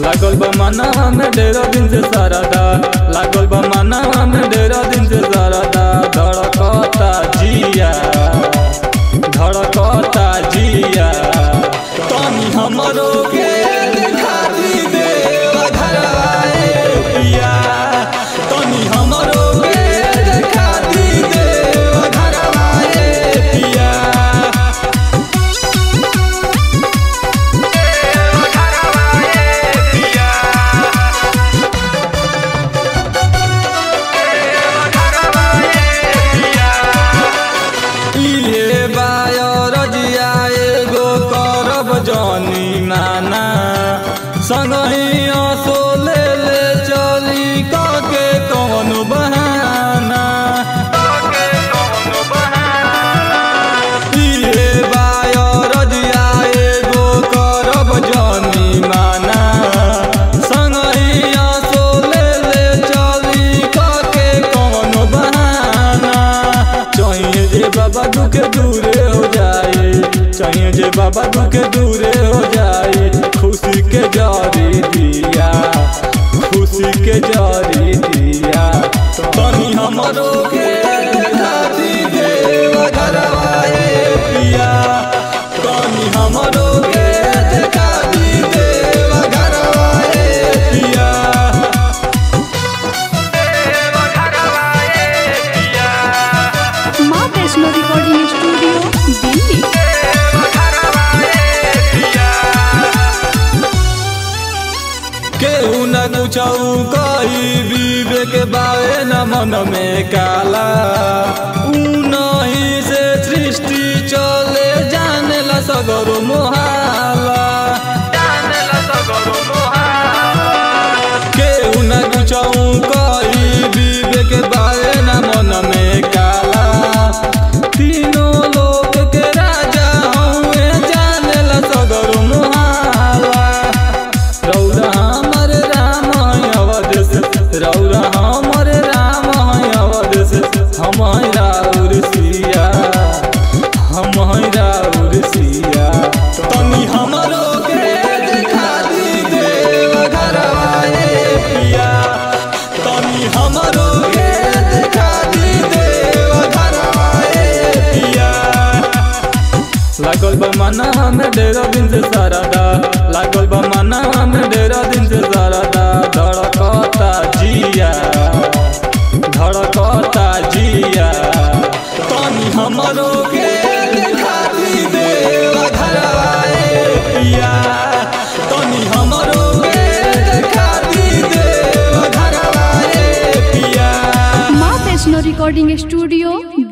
लागल बा मना में ढेरा दिन से सारा दा लागल बा मना में ढेरा दिन से सारा दा धड़कता जिया धड़कता जिया तनी हमरो के देखा दी दे घरवाए पिया तनी हमरो के देखा दी दे घरवाए पिया इहे बायर जिया एगो करब जनी माना संगही असो ले ले चली कके कौन बहाना इहे बायर जिया एगो करब जनी माना संगही असो ले ले चली कके कौन बहाना चाहिए जे बाबा दुखे दूरे हो जाए चाहिए जे बाबा दुखे दूरे हो जाए खुशी के जारी दिया खुशी के जारी दिया तनी हमरो के देखा दी देव घरवाए पिया तनी हमरो के देखा दी देव घरवाए पिया माँ वैष्णो रिकॉर्डिंग स्टूडियो दिल्ली केहू न कुछऊ कही विवेक बावे न मन में काला ऊ नहीं से सृष्टि चले जाने ला सगरो मोहाला केहू न कुछऊ कही विवेक बावे न मन में काला तीनों लोग के राजा हउए जाने ला सगरो मोहाला रौरा हमर राम है अवध से रौरा हमर राम है अवध से हम है राउर सिया हम है राउर सिया तनी हमरो के देखा दी देव घरवाए पिया तनी हमरो के देखा दी देव घरवाए पिया लागल बा मना में ढेरा दिन से सारा दा लागल बा मना में ढेरा दिन से सारा दा धड़कता जिया धड़कता जिया तनी हमरो के देखा दी देव घरवाए पिया तनी हमरो के देखा दी देव घरवाए पिया माँ वैष्णो रिकॉर्डिंग स्टूडियो